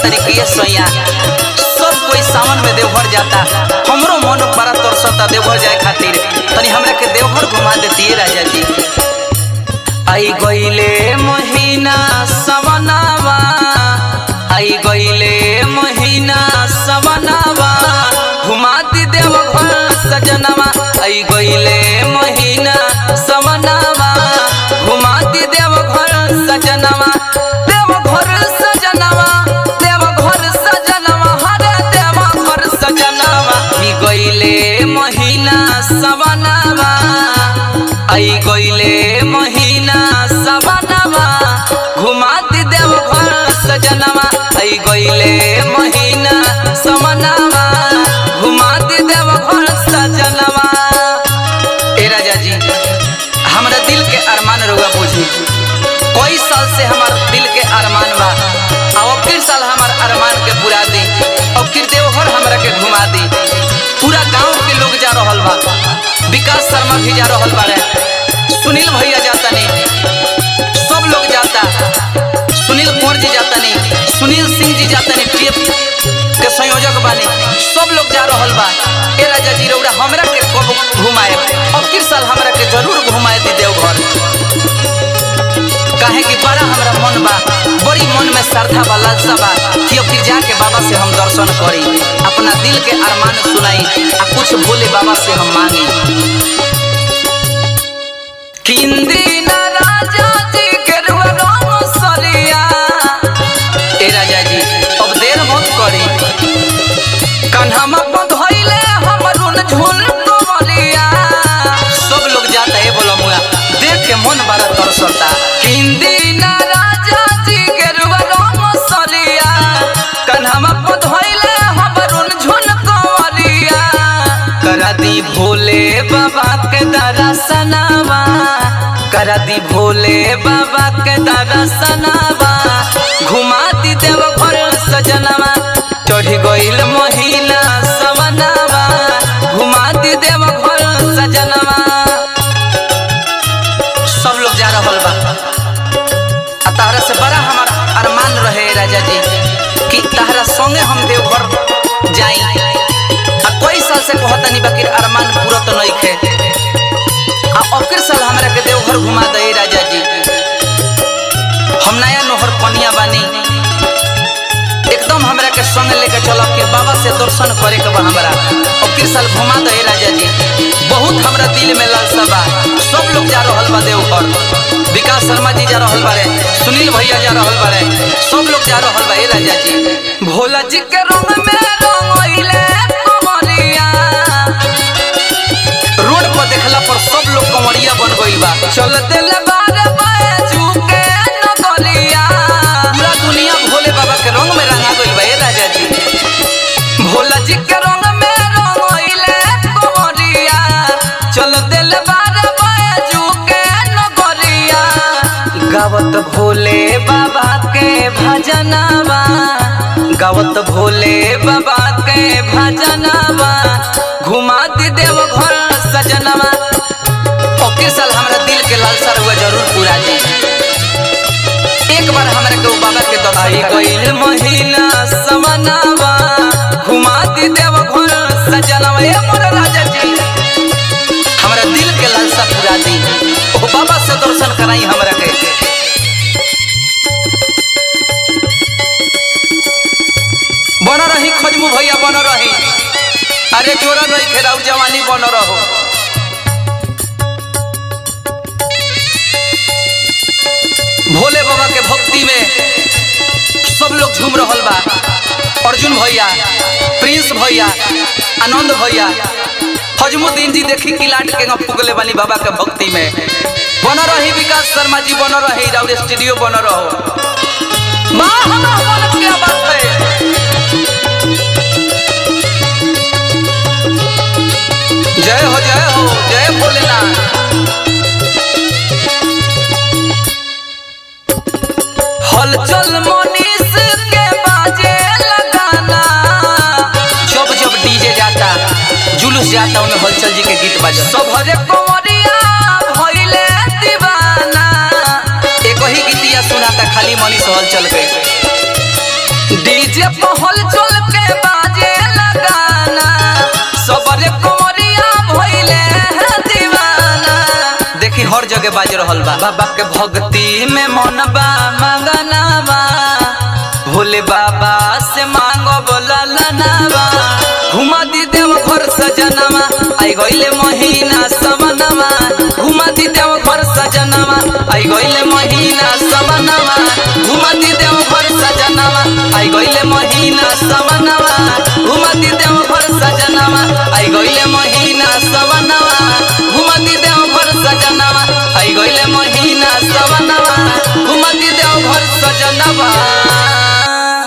तरीके ये सैया सब कोई सावन में देवघर जाता हमरो मन बड़ा तरसता देवघर जाए खातिर तनी हमरा के देवघर घुमा देती राजा जी आई गईले महीना सवनावा आई गईले महीना सवनावा घुमा दी देवघर सजनवा आई गईले महीना सवनावा घुमा दी देवघर सजनवा देवघर सजनवा देवघर सजनवा हरे देवघर सजनवा ई गईले महीना सवनावा आई गईले महीना सवनावा घुमा दी देवघर सजनवा आई गईले महीना सवनावा घुमा दी देवघर सजनवा ए राजा जी हमरा दिल के अरमान रुआ बुझी कई साल से हमार दिल के अरमान बा अब फिर साल हमार अरमान के पूरा दी अब फिर देवघर हमरा के घुमा दी पूरा गांव के लोग जा रहल बा विकास शर्मा भी जा रहल बारे सुनील भैया जाता नहीं सब लोग जाता सुनील कुंवर जी जाता नहीं सुनील सिंह जी जाता नहीं ट्रिप के संयोजक बानी सब लोग जा रहल बा ए राजा जी रौड़ा हमरा के कब घुमाए अब किस साल हमरा के जरूर घुमाए दी देवघर काहे कि बड़ा हमरा मन बा बड़ी मन में श्रद्धा बा लालसा बा कि अब फिर जाके बाबा से हम दर्शन करी अपना दिल के अरमान सुनाई आ कुछ भोले बाबा से हम मांगी किंदी न राजा जी के रुआ सरिया ए राजा जी अब देर मत करी कन्हम बधइले हमरुन झुल कमलिया सब लोग जाता है बोलो मुआ देख के मन बड़ा तरसता हिंदी ना राजा जी के रुआ सलिया कन्हम बधइले हमरुन झुल कमलिया करा दी भोले बाबा के दर्शनवा करा दी भोले बाबा के दर्शनवा घुमा दी देव घर सजनवा चढ़ गईल महीना सवनवा घुमा दी देव घर सजनवा सब लोग जा रहल बा आ तहरा से बड़ा हमार अरमान रहे राजा जी कि तहरा संगे हम देवघर जाई आ कई साल से कहतनी बाकी अरमान पूरा तो नहीं खे आ अबके साल हमरा के देवघर घुमा दे राजा जी हम नया नोहर कनिया बानी एकदम हमरा के संग लेके चलब कि बाबा से दर्शन करे के बा हमरा अबके साल घुमा दे राजा जी बहुत हमरा दिल में लालसा बा सब लोग जा रहल बा देवघर विकास शर्मा जी जा रहल बारे सुनील भैया जा रहल बारे सब लोग जा रहल बा ए राजा जी भोला जी के रंग में रंगइले कमलिया रोड पर देखला पर सब लोग कंवरिया बन गइल बा चल दिल बार बाजू के नगलिया पूरा दुनिया भोले बाबा के रंग में रंगा गइल बा ए राजा जी भोला जी के रंग में रंगइले कंवरिया चल दिल बार बाजू के नगलिया गावत भोले बाबा के भजनवा गावत भोले बाबा के भजनवा घुमा दी देव घर सजनवा ओके साल हमरा दिल के लालसा हुआ जरूर पूरा दी एक बार हमरा के उ बाबा के दर्शन गइल महीना समनावा घुमा दी देव घर सजनवा ए मोर राजा जी हमरा दिल के लालसा पूरा दी ओ बाबा से दर्शन कराई हमरा के बन रही खजमू भैया बन रही अरे जोरा रही खेराउ जवानी बन रहो भोले बाबा के भक्ति में सब लोग झूम रहल बा अर्जुन भैया प्रिंस भैया आनंद भैया फजमुद्दीन जी देखी किलाट के फुकले बानी बाबा के भक्ति में बन रही विकास शर्मा जी बन रही राउर स्टूडियो बन रहो माँ हमारा मन क्या बात है जय हो जय हो जय भोलेनाथ हलचल मनीष के बाजे लगाना जब जब डीजे जाता जुलूस जाता उनमें हलचल जी के गीत बजा सब हरे कंवरिया भइले दीवाना एक ही गीतिया सुनाता खाली मनीष हलचल के डीजे हर जगह बाज रहल बा बाबा के भक्ति में मन बा मगनावा भोले बाबा से मांगो बोला लनावा घुमा दी देव घर सजनवा आई गइले महीना समनवा घुमा दी देव घर सजनवा आई गइले महीना समनवा घुमा दी देव घर सजनवा आई गइले महीना समनवा घुमा दी देव घर